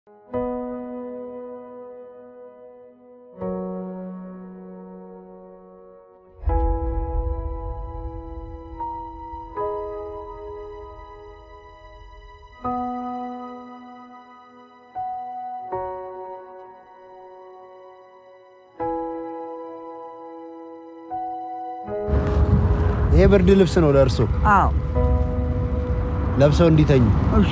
ይሄ ብርድ ልብስ ነው ለእርሶ አዎ ለብሰው እንዲተኙ። እሺ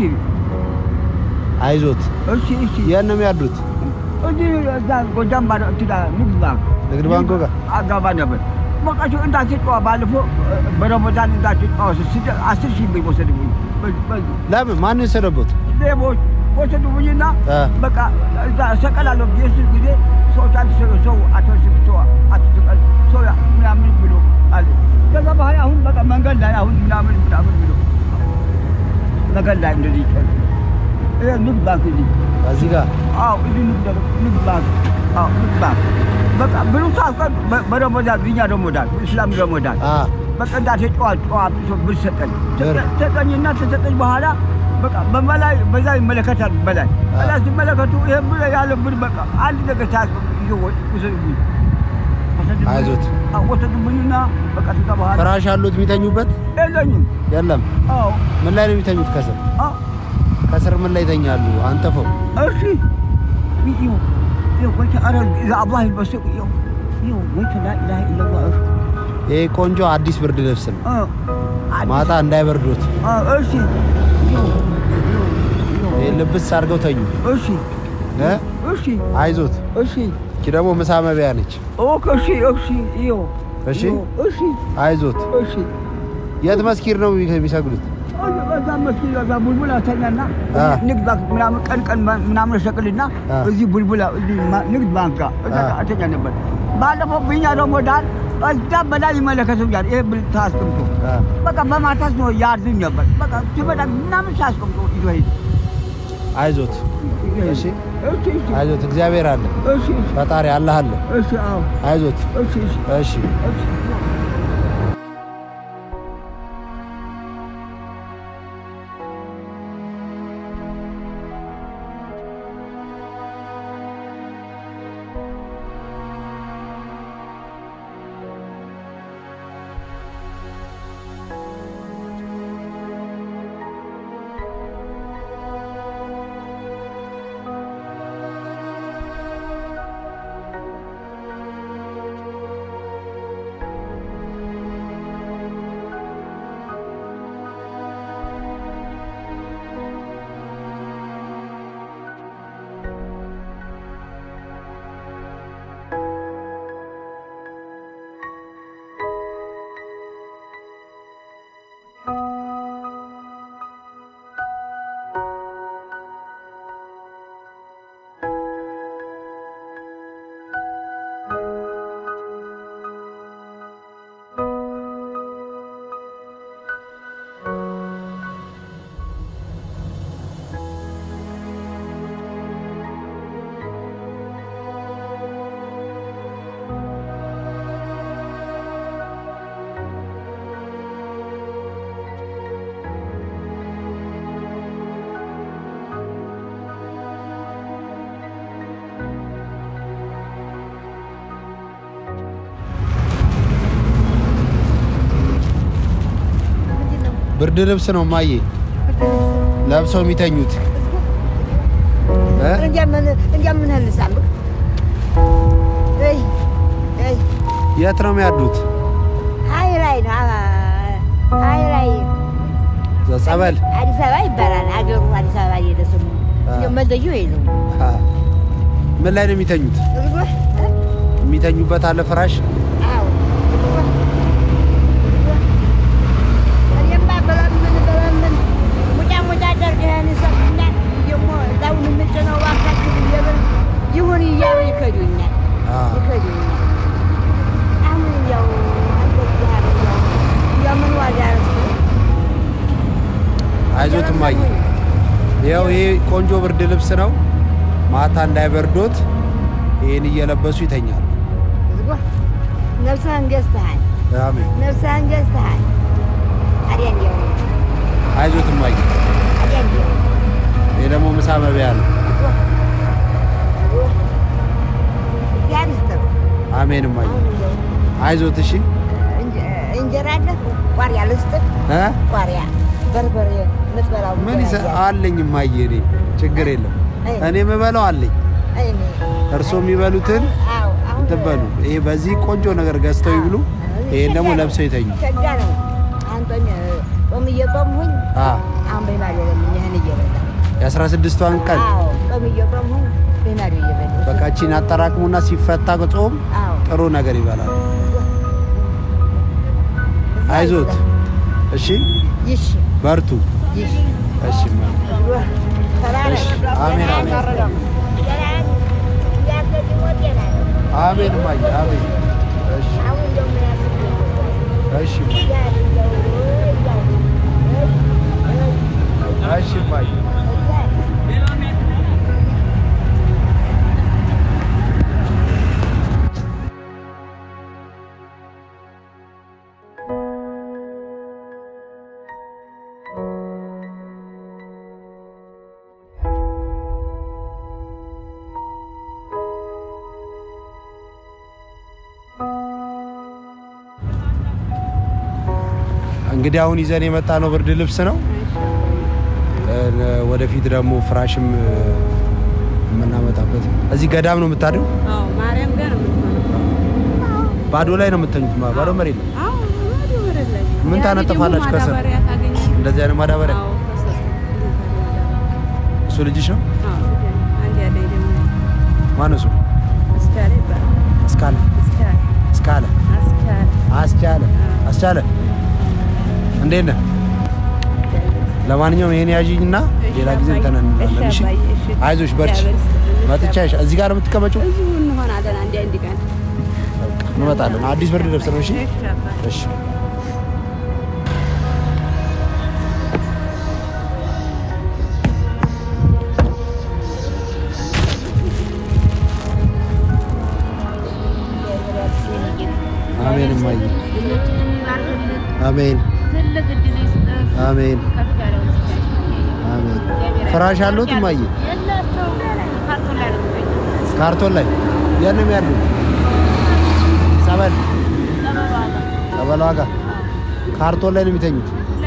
አይዞት። እሺ እሺ የት ነው የሚያድሩት? እዚህ እዛ ጎጃም ባለ እንትና ንግድ ባንክ ንግድ ባንክ ጋር አጋባ ነበር። በቃ እንዳትጫዋ ባለፈው በረመዳን እንዳትጫዋ ስደ አስር ሺህ ብር ወሰድብኝ። በዚህ- በዚህ ለምን? ማን የወሰደቦት? ሌቦች ወሰዱብኝና አ። በቃ እዛ እሰቀላለሁ ብዬ ስል ጊዜ ሰዎች አትሰቀል ሰው አትወስድ ሰው አትሰቀል ሰው ያ- ምናምን ብሎ አለ። ከዛ በኋላ አሁን በቃ መንገድ ላይ አሁን ምናምን ምናምን ብሎ መንገድ ላይ እንደዚህ ይጨል ይሄ ንግድ ባንክ እዚህ እዚህ ጋር አዎ እዚህ ንግድ ንግድ ባንክ አዎ ንግድ ባንክ በቃ ብሉ ሳስቀር በረመዳን ብኛ ረመዳን እስላም ረመዳን አ በቃ እንዳት ጨዋ ጨዋ ብሶ ብር ሰጠኝ ብር? ሰጠኝና ተሰጠኝ በኋላ በቃ በመላይ በዛ ይመለከታል በላይ በላይ ሲመለከቱ ይሄ ብር ያለ ብር በቃ አንድ ነገር ሳያስ ይዞ ወሰዱብኝ ወሰዱብኝ። አይዞት። አዎ፣ ወሰዱብኝና በቃ ከዛ በኋላ ፍራሽ አሉት የሚተኙበት? የለኝም የለም። አዎ ምን ላይ ነው የሚተኙት? ከስር አዎ ከስር ምን ላይ ይተኛሉ? አንተፈው እሺ ይኸው ይኸው ወይተ ኧረ አላህ ይመስገን ይኸው ይኸው ወይተ ላ ኢላሀ ኢለላህ እሺ ይሄ ቆንጆ አዲስ ብርድ ልብስ ነው። አ አዲስ- ማታ እንዳይበርዶት አ እሺ ይኸው ይኸው ይኸው ይሄ ልብስ አድርገው ተኙ። እሺ እ? እሺ አይዞት። እሺ እቺ ደግሞ ምሳ መብያ ነች። ኦኬ እሺ እሺ ይኸው እሺ ይኸው፣ እሺ አይዞት። እሺ የት መስጊድ ነው የሚሰግዱት? እዛ መስጊድ እዛ ቡልቡላ ተኛና አ። ንግድ ባንክ ምናምን ቀን ቀን ምናምን እሸቅልና አ። እዚህ ቡልቡላ እዚህ ማ- ንግድ ባንክ ጋር እዛ አ። ጋር እተኛ ነበር። ባለፈው ብኛ ረመዳን እዛ በላይ ይመለከተኛል። ይሄ ብል ታስቀምጦ አ። በቃ በማታስ ነው ያርዱኝ ነበር። በቃ ሲመጣ ምናምን ሲያስቀምጦ ይዞ ሄድ አይዞት። እሺ እሺ እሺ አይዞት። እግዚአብሔር አለ፣ እሺ እሺ ፈጣሪ አላህ አለ። እሺ አዎ አይዞት። እሺ እሺ እሺ እሺ ብርድ ልብስ ነው ማዬ ለብሰው የሚተኙት እ? እንደምን ህልሳለሁ የት ነው የሚያድሩት? ሀይ ላይ ነው ሀይ ላይ ጸበል አዲስ አበባ ይባላል አገሩ አዲስ አበባ እየሄደ ስሙ አ። መለዩ የለውም አ። ምን ላይ ነው የሚተኙት? እርጎ የሚተኙበት አለ ፍራሽ? አዎ እርጎ እኔማ በለምን በለምን ሙጫ ሙጫ አደርግህን ሰጥና ደግሞ እዛውን የምጭነው እባካችሁ ብዬ ብል ይሁን እያሉ ይከዱኛል አ። ይከዱኛል አሁን ያው እንደዚህ ያለው ያው ምን ዋጋ ረስቶ አይዞት ማዬ ይኸው ይሄ ቆንጆ ብርድ ልብስ ነው። ማታ እንዳይበርዶት ይህን እየለበሱ ይተኛሉ። ዝጎ ነፍስህን ገዝተሃል፣ አሜን። ነፍስህን ገዝተሃል። ታዲያ እንዲያው አይዞት ማዬ ታዲያ እንዲያው ይሄ ደግሞ ምሳ መብያ ነው። ዝጎ አሜን እማዬ። አሁን እንደው አይዞት እሺ እንጀ- እንጀራ አለ ቋሪያ ልስጥህ እ ቋሪያ በርበሬ የምትበላው ምን ይሰ እንጀራ አለኝ እማዬ። እኔ ችግር የለም እኔ የምበላው አለኝ። እኔ እርሶ የሚበሉትን አዎ አሁን ትበሉ። ይሄ በዚህ ቆንጆ ነገር ገዝተው ይብሉ። ይሄን ደግሞ ለብሰው ይተኙ። ሸጋ ነው አንተን ጾም እየጾምሁኝ አ አሁን በማዶ ለምን ይህን እየበላ የአስራ ስድስቷን ቀን አዎ ጾም እየጾምሁኝ በማዶ እየበላ በቃችን አጠራቅሙና ሲፈታ ጾም አዎ ጥሩ ነገር ይበላል። አይዞት እሺ፣ ይሽ በርቱ ይሽ እሺ። እማዬ። እሺ፣ አሜን አሜን አሜን እማዬ አሜን። እሺ እሺ እማዬ እሺ እማዬ እንግዲህ አሁን ይዘን የመጣ ነው ብርድ ልብስ ነው። እ፣ ወደፊት ደግሞ ፍራሽም እ፣ የምናመጣበት እዚህ ገዳም ነው የምታድሩ? አዎ ማርያም ጋር ነው የምትሆነው። ባዶ ላይ ነው የምተኙት? ማ- ባዶ መሬት ነው። አዎ ወዲህ ወደ ላይ። ምን ያኔ ታነጥፋላችሁ ደግሞ ከስር? ማዳበሪያ ታገኛለህ። እንደዚህ አይነት ማዳበሪያ አዎ ከስር እሱ ልጅሽ ነው? አዎ አንድ ያለኝ ደግሞ ማነው እሱ? አስቻለ ይባላል። እስካለ አስቻለ እስካለ አስቻለ አስቻለ አስቻለ እንዴት ነህ? ለማንኛውም ይሄን ያዥኝና ሌላ ጊዜ እንትን እንላለን። እሺ አይዞሽ በርቺ። መጥቻ ይሻ እዚህ ጋር ነው የምትቀመጪው? እዚሁ እንሆናለን አንድ አንድ ቀን እንመጣለን። አዲስ ብርድ ልብስ ነው። እሺ እሺ አባቴ። እሺ አሜን እማዬ ልጆችንም ይባርክልን። አሜን ትልቅ እድል ይስጥህ። አሜን ከፍ ያለውን ስጣቸው። አሜን። ፍራሽ አለዎት እማዬ? የላቸውም። ካርቶን ላይ ነው የሚተኙት። ካርቶን ላይ የት ነው የሚያድሩት? ጸበል ጸበል ዋጋ ካርቶን ላይ ነው የሚተኙት።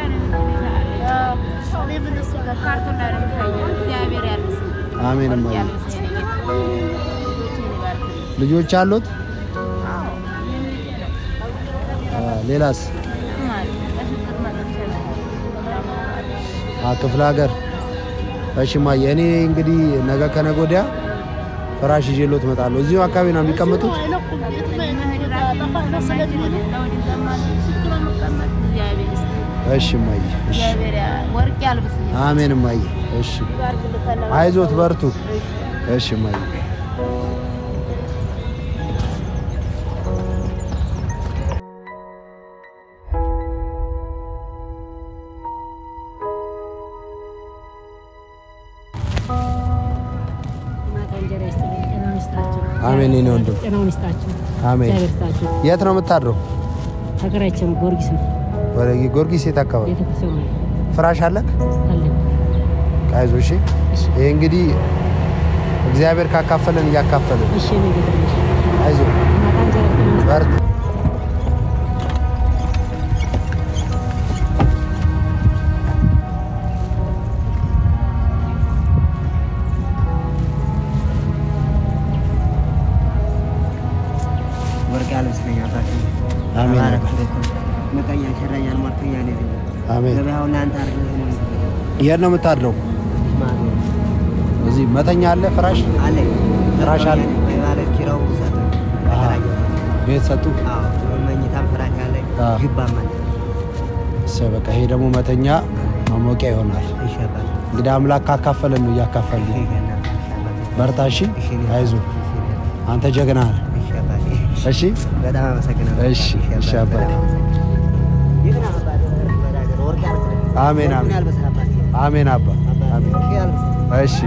ካርቶን ላይ ነው የሚተኙት። እግዚአብሔር ያልብስህ። አሜን እማዬ። ያልብስህ የኔ ጌታ። ልጆችህን ይባርክልን። ልጆች አሉት? አ፣ ሌላስ? አ፣ ክፍለ ሀገር። እሺ እማዬ፣ እኔ እንግዲህ ነገ ከነገ ወዲያ ፍራሽ ይዤልዎት እመጣለሁ። እዚሁ አካባቢ ነው የሚቀመጡት? እሺ እማዬ። እሺ ወርቅ ያልብስህ። አሜን እማዬ። እሺ አይዞት፣ በርቱ። እሺ እማዬ። ማታ እንጀራ ይስጥልኝ። ጤናውን ይስጣችሁ። አሜን የኔ ወንድም። ጤናውን ይስጣችሁ። አሜን። እግዚአብሔር ይስጣችሁ። የት ነው የምታድረው? ሀገራችን ጊዮርጊስ ነው። ወደ ጊዮርጊስ የት አካባቢ? ቤተክርስቲያን ነው ፍራሽ አለክ? አለ። አይዞህ። እሺ እሺ ይሄ እንግዲህ እግዚአብሔር ካካፈለን እያካፈለን እሺ እኔ ጌታ ነሽ። አይዞህ፣ ማታ እንጀራ ጤናውን ይስጣችሁ። በርታ። ወርቅ ያልብስልኛል ታኪ አሜን ምቀኛ ሸረኛል ሟርተኛ ነ አሜን። ገበያው እናንተ አርገ የት ነው የምታድረው? እዚህ መተኛ አለ ፍራሽ አለ ፍራሽ አለ? ማለት ኪራው ሰጠ አሃ። ቤት ሰጡ። መኝታም ፍራሽ አለ አዎ። ግባም አለ እሰይ በቃ ይሄ ደግሞ መተኛ ማሞቂያ ይሆናል። ይሸባል እንግዲህ አምላክ ካካፈለን ነው እያካፈልን። በርታ። እሺ አይዞህ፣ አንተ ጀግና ነህ። እሺ በጣም አመሰግናለሁ። እሺ፣ እሺ አባቴ። ይህን አባቴ ወርቅ ያልብስልኝ አሜን ወርቁን አሜን ያልብስህ አባቴ አሜን አባ አሜን። ወርቅ ያልብስህ እሺ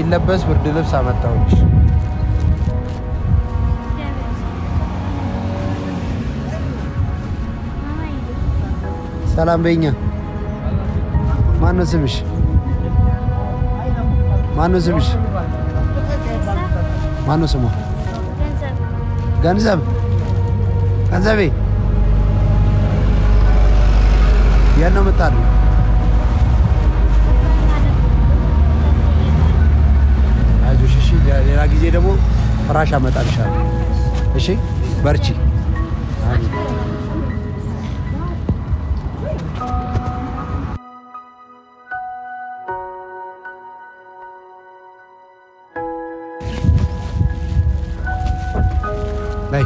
የሚለበስ ብርድ ልብስ አመጣሁልሽ። ሰላም በይኛ። ማነው ስምሽ? ማነው ስምሽ? ማነው ስሟ? ገንዘብ ገንዘቤ የት ነው የምታድሪው? አይዞሽ እሺ። ሌላ ጊዜ ደግሞ ፍራሽ አመጣልሻለሁ። እሺ በርቺ። አሜን። በይ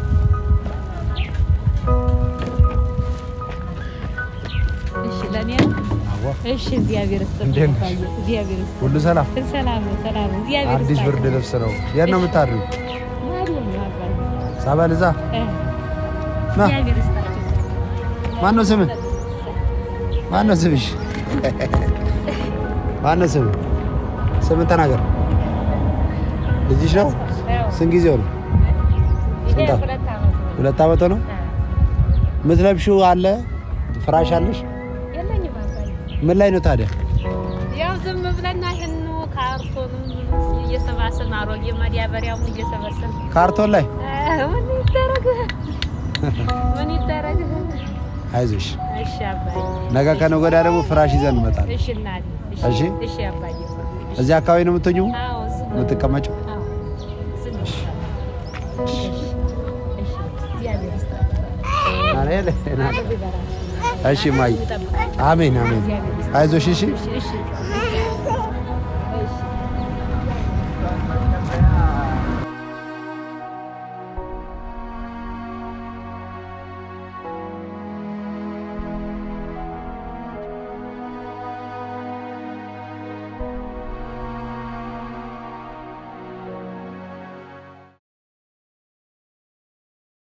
እሺ ለኔ አዋ እሺ እግዚአብሔር እንዴት ይስጥልኝ ነሽ? አባዬ፣ እግዚአብሔር ይስጥልኝ ሁሉ ሰላም። ሰላም ነው ሰላም ነው እግዚአብሔር አዲስ ይስጥልኝ ብርድ ልብስ ነው። የት ነው የምታድሪው? ማርያም ነው አባዬ ሳበል እዛ እ ና። እግዚአብሔር ይስጣቸው ማን ነው ስምህ? ማን ነው ስምሽ? ማን ነው ስምህ? ስምን ተናገር። ልጅሽ ነው? ስንት ጊዜው ነው? ይሄ ስንት? ሁለት ዓመት ነው ሁለት ዓመት ነው። የምትለብሺው አለ? ፍራሽ አለሽ? የለኝም አባዬ ምን ላይ ነው ታዲያ? ያው ዝም ብለን ይህኑ ካርቶኑን እየሰባሰብን አሮጌ ማዳበሪያውን እየሰበሰብን ካርቶን ላይ እ ምን ይደረግ ምን ይደረግ አይዞሽ። እሺ አባዬ ነገ ከነገ ወዲያ ደግሞ ፍራሽ ይዘን እንመጣለን። እሺ እናቴ እሺ? እሺ አባዬ እዚህ አካባቢ ነው የምትሆኚው አዎ እዚህ ነው። የምትቀመጪው? አዎ እዚህ ነው። እሺ እሺ እግዚአብሔር ይስጣቸው አሬ ይበራል እሺ ማይ ይጠብቃል አሜን አሜን። አይዞሽ እሺ እሺ እሺ